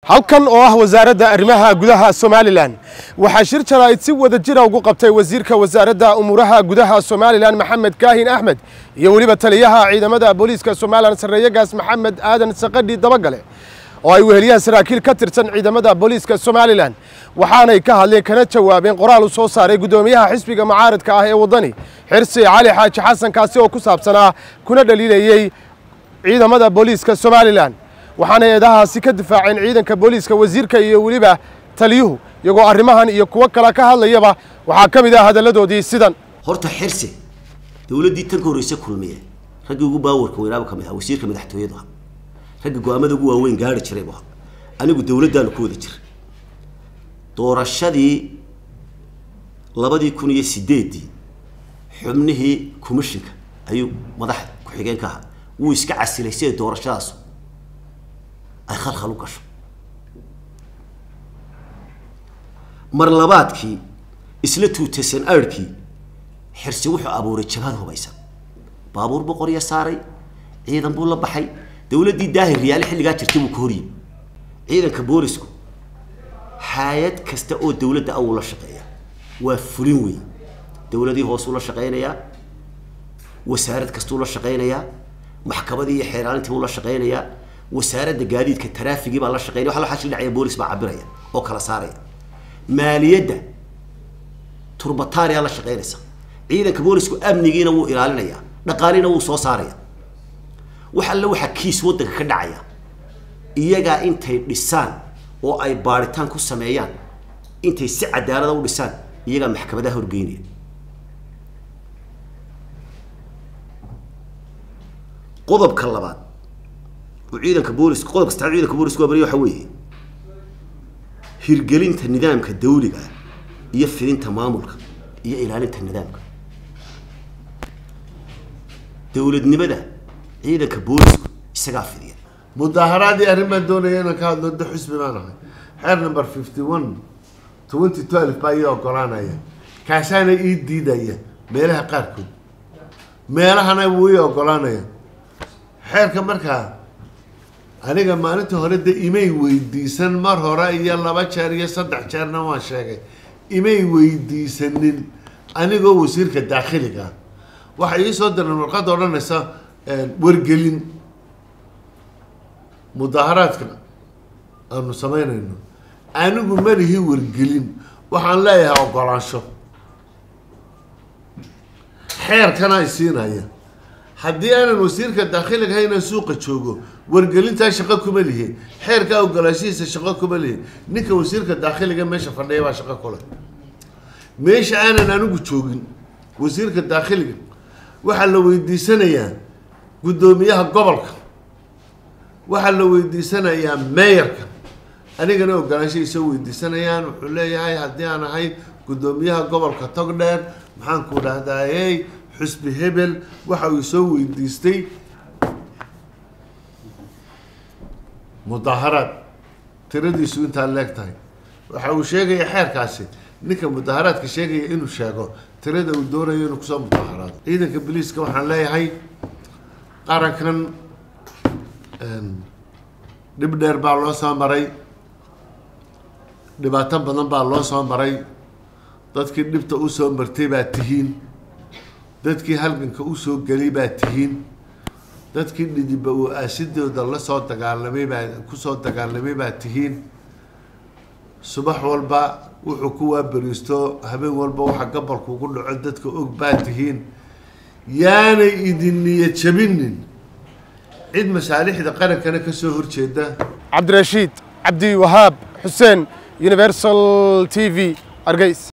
halkan oo ah wasaaradda arrimaha gudaha somalilan waxaa shir jaraa'id si wada jira ugu qabtay wasiirka wasaaradda umuuraha gudaha somalilan maxamed kaahin axmed iyo weliba taliyaha ciidamada booliiska somalilan sarreeyagaas maxamed aadan saqadhi dabagale oo ay weheliyaan saraakiil ka tirsan ciidamada booliiska somalilan waxaanay ka hadleen kana jawaabeen qoraal u soo saaray guddoomiyaha xisbiga mucaaradka ah ee waddani xirsi cali xaaji xasan kaasi oo ku saabsanaa kuna dhaliilayey ciidamada booliiska somalilan waxaana eedahaasi ka difaaceen ciidanka booliiska wasiirka iyo weliba taliyuhu iyagoo arrimahan iyo kuwo kale ka hadlayaba waxaa ka mid ah hadalladoodii sidan horta xirsi dawladdii tan ka horreysa kulmiye raggii ugu baawarka weynaaba ka mid aha wasiirka madaxtooyadu aha ragga go-aamada ugu waaweyn gaari jiray bu aha anigu dawladdaanu ku wada jira doorashadii labadii kun iyo sideeddii xubnihii commishinka ayuu madaxa ku-xigeen ka ahaa wuu iska casilay si ay doorashadaas ay khalkhal u gasho mar labaadkii isla tuutasan aadhkii xirsi wuxuu abuuray jabhad hubaysan baabuur buu qorya saaray ciidan buu la baxay dawladdii daahir riyaale xilligaa jirtay buu ka horyimi ciidanka boolisku hay-ad kasta oo dawladda awuu la shaqeeya waa fulin weyn dawladii hoosuu la shaqeynayaa wasaarad kastuu la shaqeynayaa maxkamadii iyo xeeraalintii buu la shaqeynayaa wasaaradda gaadiidka taraafigii baa la shaqeynaya waxa waxaa dhacaya boolis baa cabiraya oo kala saaraya maaliyadda turbataariyaa la shaqeynaysa ciidanka boolisku amnigiina wuu ilaalinayaa dhaqaalina wuu soo saaraya wax alle waxaa kiis waddanka ka dhacaya iyagaa intay dhisaan oo ay baaritaan ku sameeyaan intay si cadaalada u dhisaan iyagaa maxkamadaha horgeynaya qodobka labaad uu ciidanka booliska qodob kasta ciidanka booliska waa bariya waxa weeye hirgelinta nidaamka dawliga iyo fidinta maamulka iyo ilaalinta nidaamka dawladnimada ciidanka boolisku isagaa fidiya mudaaharaadii arrin baan doonaya inaan ka hadlo da xusbi baan ahay xeer number fifty one twenty twelve baa ii ogolaanaya kaasaana ii diidaya meelaha qaarkood meelahana wuu ii ogolaanaya xeerka markaa aniga maalinta hore de imay weydiisan mar hore iyo laba jeer iyo saddex jeerna waan sheegay imay weydiisanin anigoo wasiirka daakhiliga ah waxay ii soo direen warqadda odhanaysa wargelin mudaaharaadka aanu samaynayno anigu malihii wargelin waxaan leeyahay ogolaansho xeerkana ay siinaya haddii aanan wasiirka daakhiliga ahay inaan suuqa joogo wargelintaa shaqo kuma lihi xeerkaa ogolaashihiisa shaqo kuma lihi ninka wasiirka daakhiliga meesha fadhiya baa shaqo kule meesha aanan anigu joogin wasiirka daakhiliga waxaa la weydiisanayaa guddoomiyaha gobolka waxaa la weydiisanayaa meeyarka anigana ogolaanshahiisa weydiisanayaan wuxuu leeyahay haddii aan ahay guddoomiyaha gobolka togdheer maxaan ku dhahdaayey xusbi hebel waxa uu soo weydiistay mudaaharaad tiradiisu intaa leeg tahay waxa uu sheegaya xeerkaasi ninka mudaaharaadka sheegaya inuu sheego tirada uu doonayo inuu kusoo mudaaharaado ciidanka boliiska waxaan leeyahay qarankan dhib dheer baa loo soo maray dhibaato badan baa loo soo maray dadkii dhibta usoo martay baa tihiin dadkii halganka usoo gelay baa tihiin dadkii dhidiba uu aasidooda lasoo dagaalamay baa kusoo dagaalamay baa tihiin subax walba wuxuu ku waaberiisto habeen walba waxa gabalku ugu dhaco dadka og baa tihiin yaanay idin niyad jabinin cid masaalixda qarankana kasoo horjeeda cabdirashiid cabdi wahaab xuseen universal t v argeys